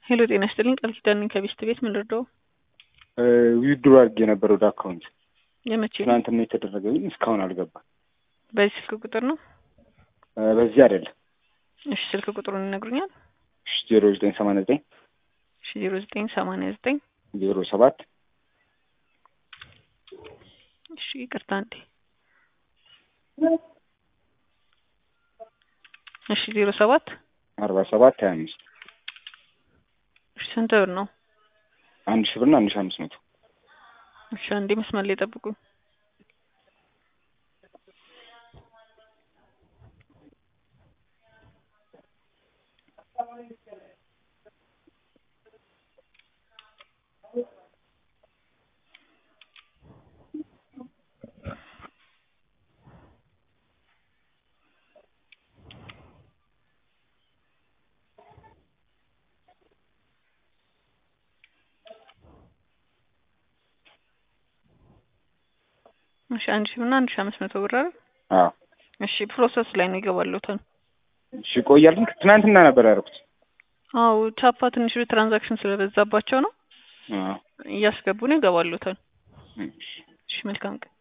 ሄሎ ጤና ይስጥልኝ ቃል ኪዳን ነኝ ከቤስት ቤት ምን ልርዳው? ዊድሮ አድርጌ ነበር ወደ አካውንት የመቼ ነው? ትናንትና የተደረገ ግን እስካሁን አልገባም። በዚህ ስልክ ቁጥር ነው? በዚህ አይደለም። እሺ ስልክ ቁጥሩን ይነግሩኛል? ዜሮ ዘጠኝ ሰማንያ ዘጠኝ እሺ ዜሮ ዘጠኝ ሰማንያ ዘጠኝ ዜሮ ሰባት እሺ ይቅርታ እንዴ እሺ ዜሮ ሰባት አርባ ሰባት ሀያ አምስት እሺ ስንት ብር ነው? አንድ ሺህ ብርና አንድ ሺህ አምስት መቶ እሺ አንዴ መስመር ላይ ጠብቁኝ። እሺ አንድ ሺህ ብርና አንድ ሺህ አምስት መቶ ብር አይደል? አዎ እሺ ፕሮሰስ ላይ ነው ይገባሉትን። እሺ ይቆያል። ግን ትናንትና ነበር ያደረኩት። አዎ ቻፓ ትንሽ ትራንዛክሽን ስለበዛባቸው ነው አዎ እያስገቡ ነው ይገባሉትን። እሺ እሺ መልካም ቀን